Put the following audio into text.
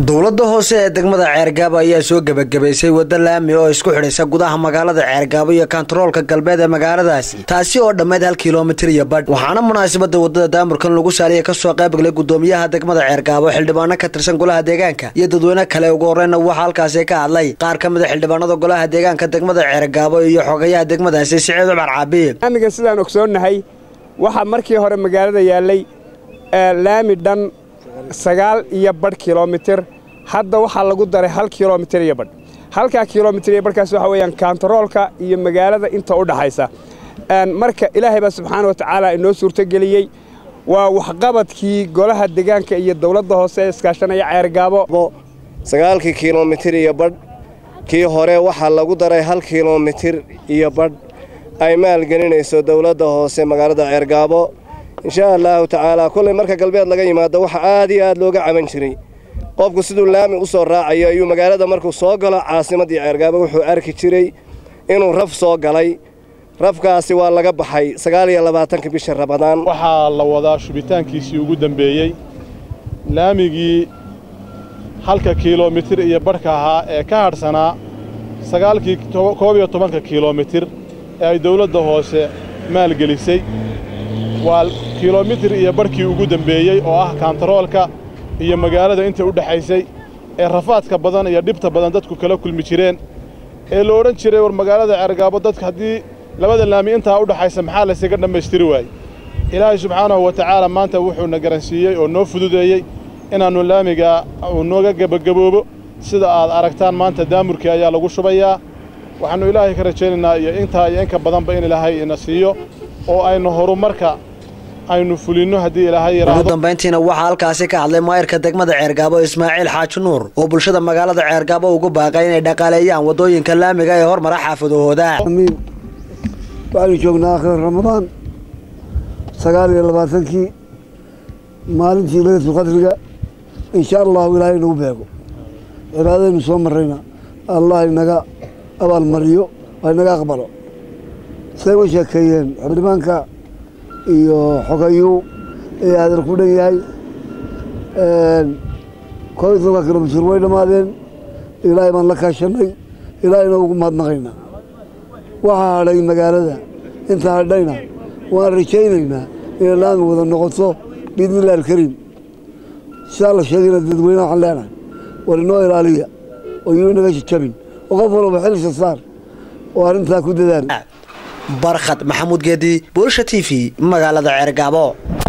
dowladda hoose ee degmada ceergaabo ayaa soo gebagabaysay wadda laami oo isku xidhaysa gudaha magaalada ceergaabo iyo kantaroolka galbeed ee magaaladaasi taasi oo dhammayd hal kilomitir iyo badh waxaana munaasabada wadada daamurkan lagu saaliya kasoo qaybgalay gudoomiyaha degmada ceergaabo xildhibaano ka tirsan golaha deegaanka iyo dadweyne kale ugu horeyna waxaa halkaasi ka hadlay qaar ka mid a xildhibaanada golaha deegaanka degmada ceergaabo iyo xogayaha degmadaasi siciid cumar caabi laamiga sidaan ogsoonnahay waxaa markii hore magaalada yaallay laami dhan sagaal iyo badh kilomitir hadda waxaa lagu daray hal kilomitir iyo badh halkaa kilomitir iyo badhkaas waxa weeyaan kantaroolka iyo magaalada inta u dhaxaysa marka ilaahay baa subxaana wa tacaala inoo suurtogeliyey waa waxqabadkii golaha deegaanka iyo dowladda hoose ee iskaashanaya ceergaabo sagaalkii kilomitir iyo badh kii hore waxaa lagu daray hal kilomitir iyo badh ay maalgelinayso dowladda hoose magaalada ceergaabo inshaa allaahu tacaalaa kollay marka galbeed laga yimaado waxa aad iyo aad looga caban jiray qofku siduu laami u soo raacayo ayuu magaalada markuu soo galo caasimaddii ceergaabo wuxuu arki jiray inuu raf soo galay rafkaasi waa laga baxay sagaal iyo labaatanka bisha rabadaan waxaa la wadaa shubitaankiisii ugu dembeeyey laamigii halka kiilomitir iyo badhka ahaa ee ka hadhsanaa sagaalkii koob iyo tobanka kiilomitir ee ay dawladda hoose maalgelisay waa kilomitir iyo badhkii ugu dembeeyey oo ah kaantaroolka iyo magaalada inta u dhexaysay ee rafaadka badan iyo dhibta badan dadku kala kulmi jireen ee la odhan jiray war magaalada ceergaabo dadka haddii labada laami intaa u dhaxaysa maxaa laysaga dhammaystiri waayey ilaahay subxaanahu wa tacaala maanta wuxuuna garansiiyey oo noo fududeeyey inaannu laamiga uu nooga gebagaboobo sida aad aragtaan maanta daamurkii ayaa lagu shubayaa waxaannu ilaahay ka rajaynaynaa iyo intaa iyo inka badanba in ilaahay ina siiyo oo aynu horumarka aynu fulinno haddii ilaahay ugu dambayntiina waxaa halkaasi ka hadlay maayirka degmada ceergaabo ismaaciil xaaji nuur oo bulshada magaalada ceergaabo ugu baaqay inay dhaqaaleeyaan waddooyinka laamiga ee hormara xaafadahooda waxaynu joognaa akhir ramadaan sagaal iyo labaatankii maalintii laylatul qadriga insha allahu ilaahay inagu beego cibaadadaynu soo marrayna allah inaga abaalmariyo waa inaga aqbalo say uga sheekeeyeen xildhibaanka iyo xogayuu ee hadal ku dhan yahay koob iyo tobanka kilomitir way dhammaadeen ilaahay baan la kaashanay ilaahayna ugu mahadnaqaynaa waxaa hadhay magaalada inta hadhayna waan rajaynaynaa inay laami wada noqoto biidnillahi alkariim sidaa la sheegayna dadweynaha waxaan leenahay war inoo ilaaliya oo yuu inaga jajabin oo qof walba xilisa saar oo arrintaa ku dadaal barkhad maxamuud geedi buulsha t v magaalada ceergaabo